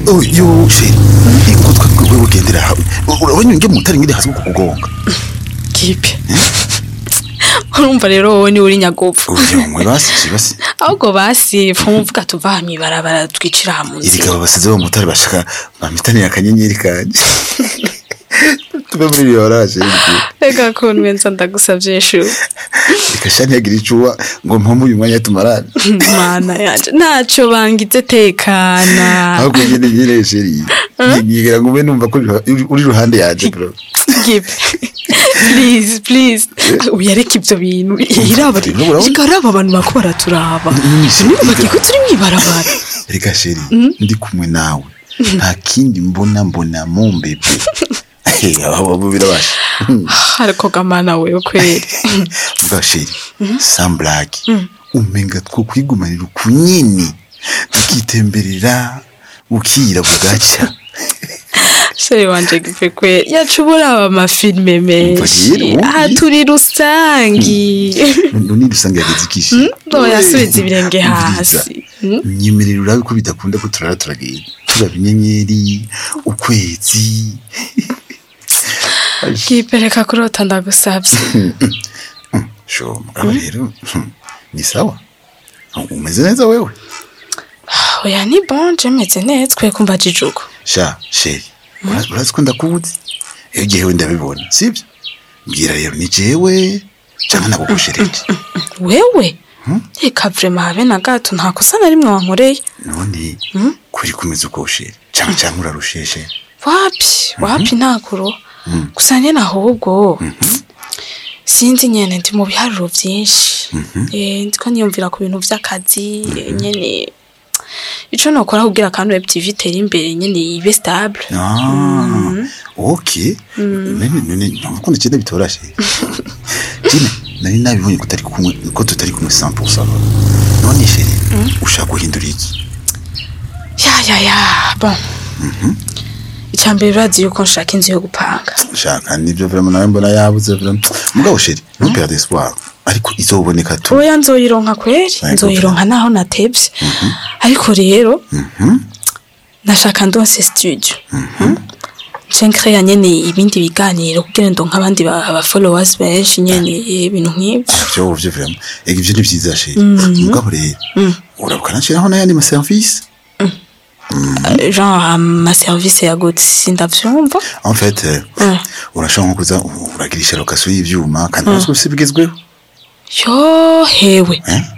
oh yo sheri ingo twakwe ugendera hamwe urabona nge mutari ngire hasi kukugonga kipe urumva rero wowe ni uri nyagopfu uyo mwe basi basi ahubwo basi fumuvuga tuva hamwe ibarabara twicira hamwe irika babasize bo mutari bashaka bamitani akanyenyeri kanje tuve muri iyo oraje reka kuntu wenza ndagusavye shu ikasha ntiyagira icuwa ngo mpombe uyu mwanya tumarane mana yanje ntaco bangize tekana ahubwo nyene nyene sheri nyigira ngo ube numva ko uri- uri ruhande yanje bro Gipe. please please uyareka ivyo bintu iraba Urabona, urabona? ikaraba abantu bako baraturaba Ni- ni- niba bagiye ko turi mwibarabara reka sheri ndi kumwe nawe nta kindi mbona mbona mumbebe abo birabasha ariko gamana wewe kweli vuga sheri samburage umenga two kwigumanira ukunyini tukitemberera bukira bugacya sheri wanje gipe kweli yacu buraba amafilme menshi rero, wumva aha iyi? turi rusangi none dusanga yageze ikishi yasubiza ibirenge hasi nyemerera urabe ko bidakunda ko turara turagenda turaba inyenyeri ukwezi gipe reka kurota ndagusavye sho mugabo rero ni sawa umeze neza wewe oya ni bon je meze neza kwe kumva jijuko sha sheri ura- urazi ko ndakuzi iyo jewe ndabibona sibyo mbwira rero ni jewe canke nagukoshereje wewe reka vrema habe na gato nta kosa na rimwe wankoreye none kuri kumeze uko sheri canke canke urarusheshe wapi wapi ntakuro gusa nyene ahubwo sinzi nyene ndi mu biharuro vyinshi Eh, ndiko niyumvira ku bintu vy'akazi eh, nyene ico nokora kugira kandi web tv itere imbere nyene ibe stable Ah, ok none none ntabwo ndakenda bitorashe jine nari nabibonye ko tutari kumwe ko tutari kumwe 100% none sheri ushaka guhindura iki ya ya ya bon icambere urazi yuko nshaka inzu yo gupanga shaka nibyo vraiment nawe mbona yabuze vraiment mugabo sheri ntuperde espoir ariko izoboneka tu oya nzoyironka kweri Yego, nzoyironka naho natevye ariko rero nashaka ndonse studio nce nkreya nyene ibindi biganiro kugira ndonke abandi ba- aba followers benshi nyene ibintu nk'ivyo byo byo vraiment ega ibyo ni byiza sheri mugabo rero urabuka nashiraho n'ayandi ma service genre ama service ya gute sindavyumva en fait euh, Mm. urashobora nko kuza uragirisha location y'ivyuma kandi urazwi bigezweho yo hewe eh